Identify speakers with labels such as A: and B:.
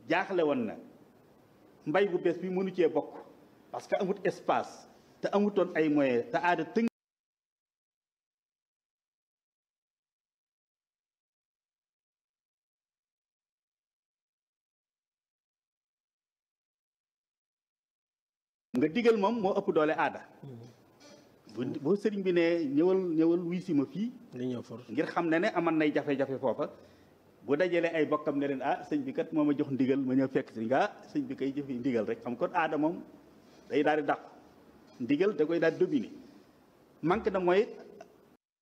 A: jaaxle woon na mbay bu bees bi mënu cee bokk parce que amut espace te amutoon ay moyens te aada tënk nga digal moom moo ëpp doole aada bu bu sëriñ bi ne ñëwal ñëwal wuy si ma fii
B: li ñëw for
A: ngir xam ne ne aman nay jafe-jafe foofa bu dajalee ay bokkam ne leen ah sëñ bi kat moo ma jox ndigal ma ñëw fekk si nga ah sëñ bi kay jëfe ndigal rek xam kon aada moom day daal di dàqu ndigal da koy daal di dominer manque na mooy